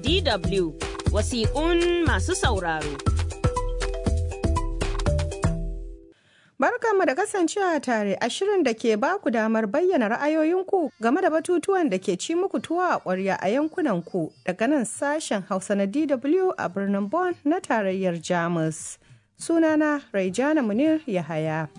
DW wasiƙun masu sauraro. Barkanmu da kasancewa tare a shirin da ke ba ku damar bayyana ra'ayoyinku game da batutuwan da ke ci muku tuwa a ƙwarya a yankunanku daga nan sashen Hausa na DW a birnin Bonn na tarayyar Jamus. Sunana Raijana Munir Yahaya.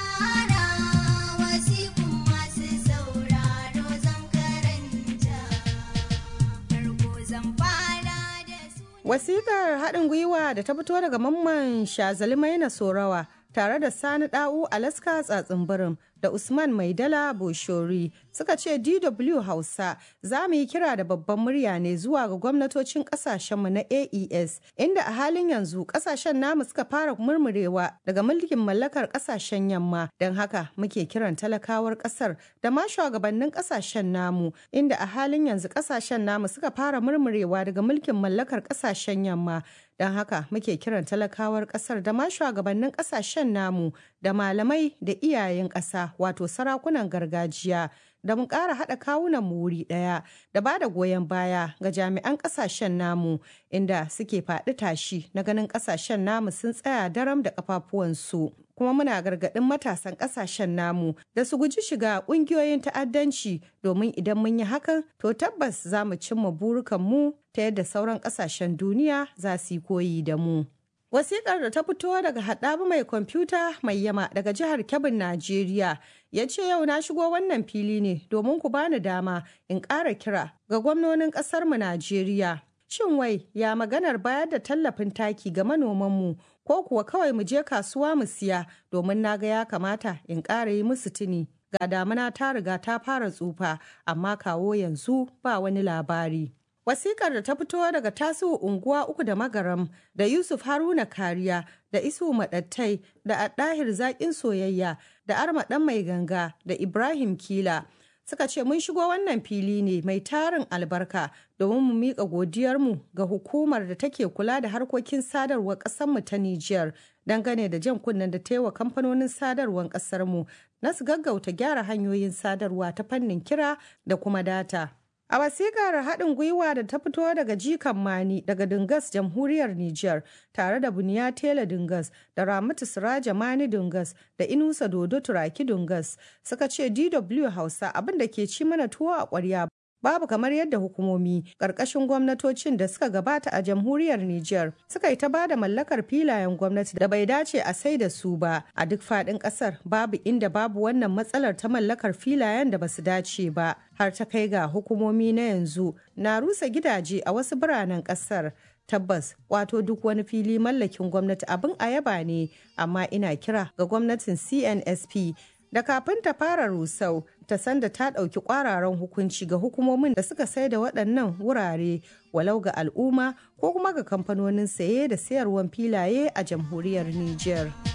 Wasikar haɗin gwiwa da ta fito daga mamman Shazali Maina Sorawa tare da Sani Da'u Alaska Tsatsin da Usman Maidala Boshori suka ce DW Hausa za mu yi kira da babban murya ne zuwa ga gwamnatocin kasashenmu na AES inda a halin yanzu kasashen namu suka fara murmurewa daga mulkin mallakar kasashen yamma don haka muke kiran talakawar kasar da ma shugabannin kasashen namu inda a halin yanzu kasashen namu suka fara murmurewa daga mulkin mallakar kasashen yamma don haka muke kiran talakawar kasar da ma shugabannin kasashen namu da malamai da iyayen ƙasa wato sarakunan gargajiya da mu ƙara haɗa kawunan mu wuri ɗaya da ba da goyon baya ga jami'an ƙasashen namu inda suke faɗi tashi na ganin ƙasashen namu sun tsaya daram da ƙafafuwansu kuma muna gargaɗin matasan ƙasashen namu da su guji shiga ƙungiyoyin ta'addanci domin idan mun yi hakan to tabbas za mu cimma burukanmu ta yadda sauran ƙasashen duniya za su yi koyi da mu. Wasikar da ta fito daga haɗabu mai kwamfuta mai yama daga jihar Kebbin, Najeriya ya ce yau na shigo wannan fili ne domin ku bani dama in ƙara kira ga gwamnonin ƙasarmu Najeriya. Shin wai ya maganar bayar da tallafin taki ga manomanmu ko kuwa kawai mu je kasuwa mu siya domin na ga ya kamata in ƙara yi musu tuni. Ga damuna ta riga ta fara tsufa amma kawo yanzu ba wani labari. Wasikar da ta fito daga tasiru unguwa uku da magaram da Yusuf Haruna Kariya da Isu Maɗattai da Addahir Zaƙin Soyayya da Arma ɗan mai ganga da Ibrahim Kila suka ce mun shigo wannan fili ne mai tarin albarka domin mu miƙa godiyarmu ga hukumar da take kula da harkokin sadarwar ƙasarmu ta Nijiyar dangane da jan kunnen da ta yi wa kamfanonin sadarwar ƙasarmu na su gaggauta gyara hanyoyin sadarwa ta fannin kira da kuma data. A wasikar haɗin gwiwa da ta fito daga jikan Mani daga Dungas jamhuriyar Nijar tare da Buniya Tela Dungas da Ramatu Siraja Mani Dungas da Inusa Dodo Turaki Dungas suka ce DW Hausa abin da ke ci mana tuwo a ƙwarya babu kamar yadda hukumomi ƙarƙashin gwamnatocin da suka gabata a jamhuriyar Nijar suka yi ta ba da mallakar filayen gwamnati da bai dace a sai da su ba a duk faɗin ƙasar babu inda babu wannan matsalar ta mallakar filayen da basu dace ba har ta kai ga hukumomi na yanzu na rusa gidaje a wasu biranen ƙasar tabbas wato duk wani fili mallakin gwamnati abin a yaba ne amma ina kira ga gwamnatin cnsp da kafin ta fara rusau ta san da ta ɗauki ƙwararan hukunci ga hukumomin da suka sai da waɗannan wurare walau ga al'umma ko kuma ga kamfanonin saye da sayarwar filaye a jamhuriyar Nijar.